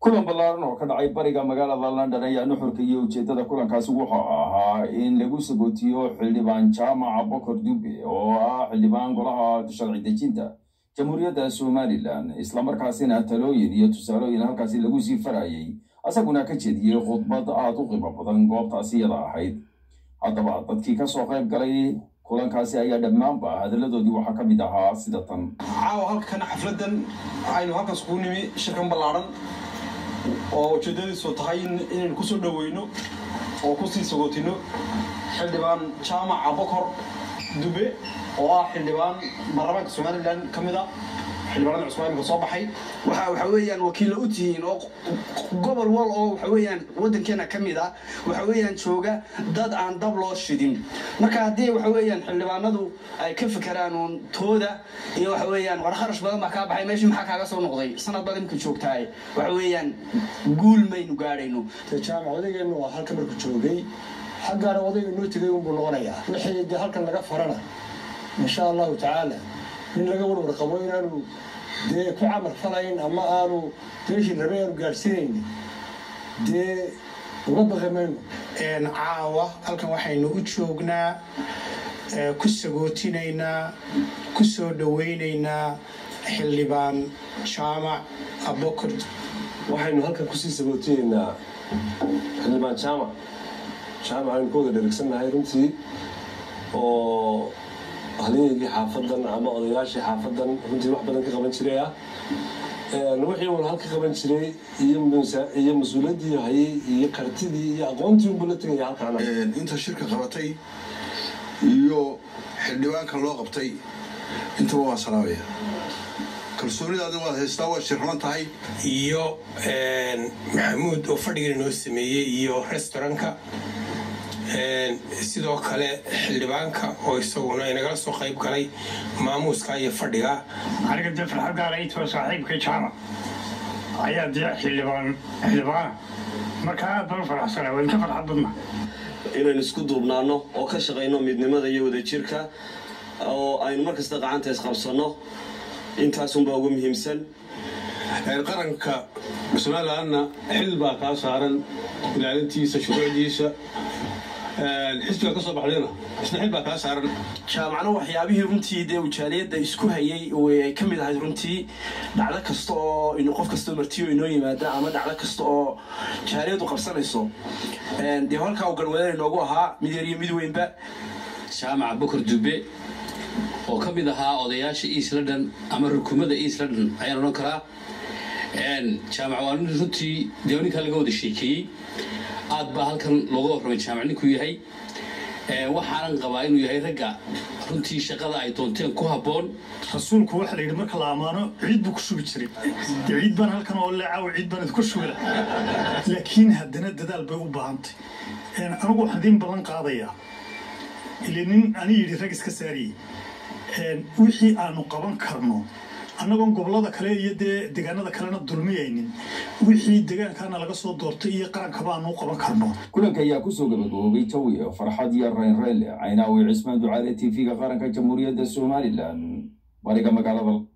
kulan ballaaran oo ka dhacay bariga magaalada london ayaa nuxurka iyo ujeeddada kulankaasi wuxuu ahaa in lagu sagootiyo xildhibaan jaamaca bokor dube oo ah xildhibaan golaha sharci dejinta jamhuuriyadda somalilan islamarkaasina talooyin iyo tusaalooyin halkaasi lagu sii farayay asaguna ka jeediyey khudbad aada u qiimo badan goobtaasi iyada ahayd haddaba dadkii kasoo qayb galay kulankaasi ayaa dhammaanba hadalladoodii waxaa ka mid ahaa sida tan caawa halkana xafladan aynu halkaas kuu nimi shirkan ballaaran oo ujeedadiisu tahay inaynu kusoo dhaweyno oo kusii sagootino xildhibaan jaamaca bokor dube oo ah xildhibaan baarlamaanka somalilan ka mid a xildhibaanada cusmaanka soo baxay waxa waxa weeyaan wakiilla u tihiin oo gobol wal oo waxa weeyaan waddankeena ka mid ah waxa weeyaan jooga dad aan dab loo shidin marka haddii waxa weeyaan xildhibaanadu ay ka fekeraan uun tooda iyo waxa weeyaan war kharash badan baa kaa baxay meeshii maxaa kaaga soo noqday sanad baad imka joogtahay waxa weeyaan guul maynu gaadhayno jaamac odaygeenu waa halka marku joogay xaggaana odayga noo tegay unbuu noqonayaa wixii dee halkan laga farana insha allahu tacaala nin laga warwar qabo inaanu dee ku camal falayn ama aanu meeshii rabay aanu gaadhsiinayn dee uga baqi mayno caawa halkan waxaynu u joognaa ku sagootinaynaa ku soo dhawaynaynaa xildhibaan jaamac abokor waxaynu halkan kusii sagootinaynaa xildhibaan jaamac jaamac aynu ku wada dherigsannahay runtii oo halyeygii xaafadan ama odayaashii xaafadan runtii wax badan ka qaban jiray ah wixii uun halka qaban jiray iyo mas-uuliyaddii hayay iyo kartidii iyo aqoontii unbuu la tegaya halkaan inta shirka qabatay iyo xildhibaanka loo qabtay intaba waa salaamaya kalsoonidaadin waad haystaa waa shirman tahay iyo maxamuud oo fadhigan inoo sameeyey iyo restaurantka sidoo kale xildhibaanka oo isaguna inagala soo qayb galay maamuuska iyo fadhiga aniga dee farxad gaalaytoo saaxiibkay jaamac ayaa dee xildhibaan xildhibaana marka aad baan u faraxsanaa waan ka farxad badna inaynu isku duubnaano oo ka shaqayno midnimada iyo wadajirka oo aynu markasta gacanta isqabsanno intaasunbaa ugu muhiimsan qaranka somalilanna xil baa kaa saaran ilaalintiisa shuruucdiisa xisbiga ka soo baxdayna isna xil baa kaa saaran jaamacna waxyaabihii runtii dee ujaaliyadda isku hayay ay ka mid ahayd runtii dhacdo kasta oo qof kastoo martiyo inoo yimaada ama dhacdo kasta oo jaaliyaddu qabsanayso dee halkaa uu garwadana inoogu ahaa mid yar iyo mid weynba jaamaca bokor dube oo ka mid ahaa odayaasha east london ama rukumada east london ayaan odhan karaa jaamac waa nin runtii dee ninkaa laga wada sheekeeyey aad baa halkan looga warramay jaamac ninkuu yahay waxaanan qabaa inuu yahay ragga runtii shaqada ay doonteen ku habboon rasuulku waxa la yidhi marka la ammaano ciid buu ku shubi jiray dee ciid baan halkan oo leecaw ciid baan idinku shubila laakiin haddana dadaal bay u baahantay anigu waxaan idiin ballan qaadayaa ile nin ani yidhi rag iska saariyey wixii aanu qaban karno annagoon gobollada kale iyo dee deegaanada kalena dulmiyaynin wixii deegaankaana laga soo doortay iyo qarankaba aanu u qaban karno kulanka ayaa kusoo gabagaboobay jawi farxad iyo raynrayle caynaawi cismaan ducaale t v-ga qaranka jamhuuriyadda somalilan bariga magaalada